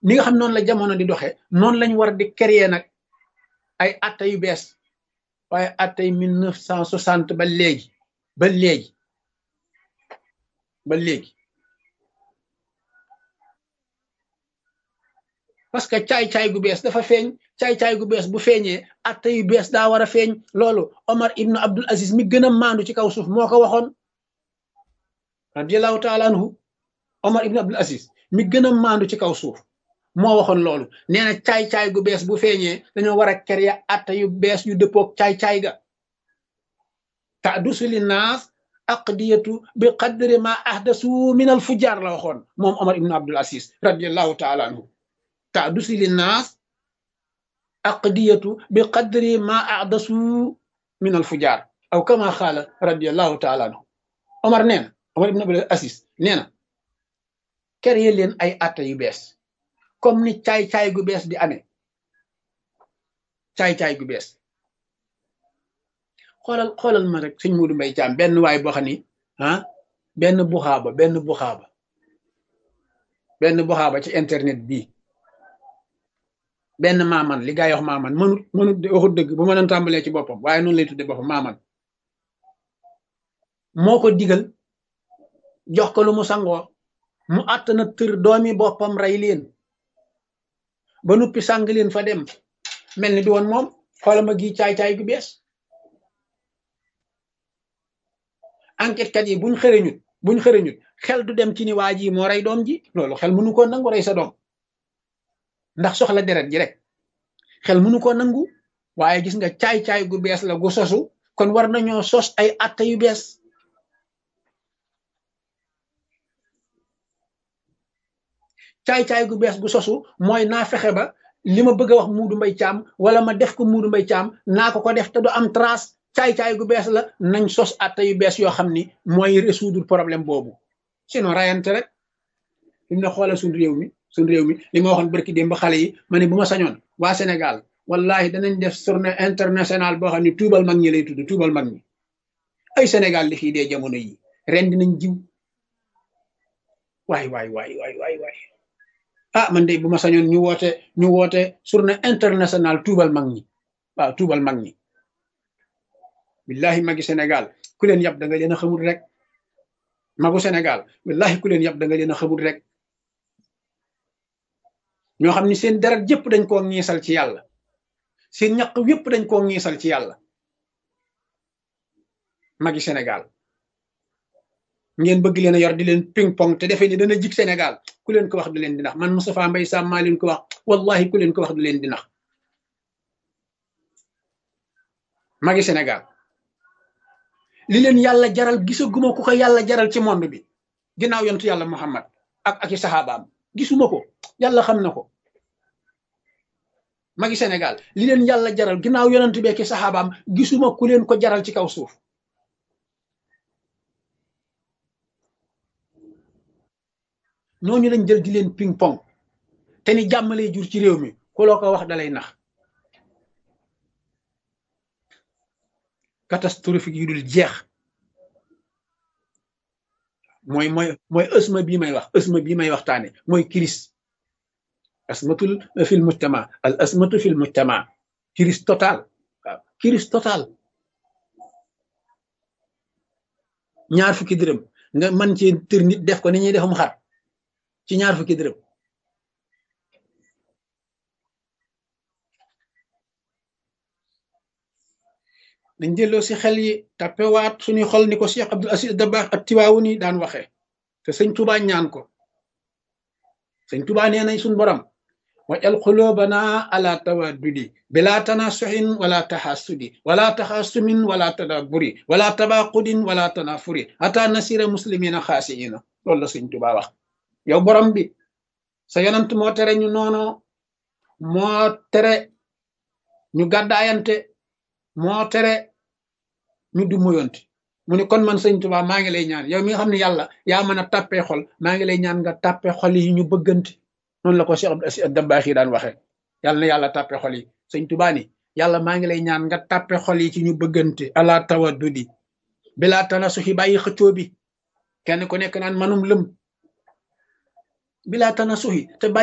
ni nga xam noonu la jamono di doxee noonu lañ war di créer nag ay atta yu bees waaye attay mille neuf cent soixante ba léegi ba léegi ba léegi parce que caay-caay gu bees dafa feeñ caay-caay gu bees bu feeñee atta yu bees daa war a feeñ loolu Omar ibnu Abdul Aziz mi gën a maandu ci kaw suuf moo ko waxoon radiallahu taala anhu Omar ibnu Abdul Aziz mi gën a maandu ci kaw suuf moo waxoon loolu nee na caay-caay gu bees bu feeñee dañoo war a créer atta yu bees yu dëppoog caay-caay ga tadusu li naas aqdiyatu bi qadri ma ahdasu min al fujaar la waxoon moom Omar ibnu Abdul Aziz radiallahu taala anhu tadusu li naas aqdiyatu bi qadri ma ahdasu min al fujaar aw kama xaala radiallahu taala anhu Omar nee na Omar ibnu Abdul Aziz nee na créer leen ay atta yu bees comme ni caay-caay gu bees di amee caay-caay gu bees xoolal xoolal ma rek sëñ Muudu Mbay Caam benn waay boo xam ni ah benn buxaaba benn buxaaba benn buxaaba ci internet bii benn maaman li gaa yi wax maaman mënut mënut waxut dëgg bu ma doon tàmbalee ci boppam waaye noonu lay tudde boppam maaman moo ko digal jox ko lu mu sangoo mu àtt na tër doomi boppam rey leen ba nuppi sàng leen fa dem mel ni di woon moom xoolal ma gi caay-caay gu bees enquête kat yi buñ xëreñut buñ xëreñut xel du dem ci ni waa ji moo rey doom ji loolu xel mënu koo nangu rey sa doom ndax soxla deret ji rek xel mënu koo nangu waaye gis nga caay-caay gu bees la gu sosu kon war nañoo sos ay atta yu bees caay-caay gu bees gu sosu mooy naa fexe ba li ma bëgg a wax muudu mbay caam wala ma def ko muudu mbay caam naa ko ko def te du am trace caay-caay gu bees la nañ sos atta yu bees yoo xam ni mooy résoudre problème boobu sinon rayante rek li mu ne xoolal suñ réew mi suñ réew mi li ma waxoon barki démb ba xale yi ma ne bu ma sañoon waa Sénégal wallahi danañ def journée internationale boo xam ne tuubal mag ñi lay tudd tuubal mag ñi ay Sénégal li fii dee jamono yi ren dinañ jiw waay waay waay waay waay waay ah man de bu ma sañoon ñu woote ñu woote journée internationale tuubal mag ñi waaw tuubal mag ñi billahi magi Sénégal ku leen yab da nga leen a xamul rek magu Sénégal billahi ku leen yab da nga leen a xamul rek ñoo xam ni seen deret jëpp dañ koo ngiisal ci yàlla seen ñaq yëpp dañ koo ngiisal ci yàlla magi Sénégal ngeen bëgg leen a yor di leen ping pong te defee ni dana jig Sénégal ku leen ko wax du leen di nax man Moustapha Mbaye Sam maa leen ko wax wallahi ku leen ko wax du leen di nax magi Sénégal li leen yàlla jaral gisaguma ku ko yàlla jaral ci monde bi ginnaaw yontu yàlla Muhammad ak ak i saxaabaam gisuma ko yàlla xam na ko magi Sénégal li leen yàlla jaral ginnaaw yonent bi ak i saxaabaam gisuma ku leen ko jaral ci kaw suuf ñooñu lañ jël di leen ping pong te ni jàmm lay jur ci réew mi ku loo ko wax dalay nax catastrophique yu dul jeex mooy mooy mooy ësma bii may wax ësma bii may waxtaane mooy kiris asmatul fil mujtama al asmatu fil mujtama kiris total waaw kiris total ñaar fukki dërëm nga man ci tër nit def ko ni ñuy defum xar ci ñaar fukki dërëm dañ jëlloo si xel yi tappewaat suñuy xol ni ko Cheikh Abdul Aziz Dabakh ak tiwaawu ni daan waxee te sëñ Tuubaa ñaan ko sëñ Tuubaa nee nañ suñ borom wajal xulóobana ala tawaddudi bila tanasuxin wala taxasudi wala taxasumin wala tadaburi wala tabaqudin wala tanafuri ata nasira muslimina xaasiina loolu la sëñ Tuubaa wax yow borom bi sa yonant moo tere ñu noono moo tere ñu gàddaayante moo tere ñu du moyonte mu ne kon man sëñ Tuubaa maa ngi lay ñaan yow mi nga xam ne yàlla yaa mën a tàppee xol maa ngi lay ñaan nga tàppee xol yi ñu bëggante noonu la ko Cheikh Abdou Aziz Dabakh yi daan waxee yàlla na yàlla tàppee xol yi sëñ Tuubaa ni yàlla maa ngi lay ñaan nga tàppee xol yi ci ñu bëggante ala tawaddudi bilaa tanasuxi bàyyi xëccoo bi kenn ku nekk naan manum lëm bilaa tanasuxi te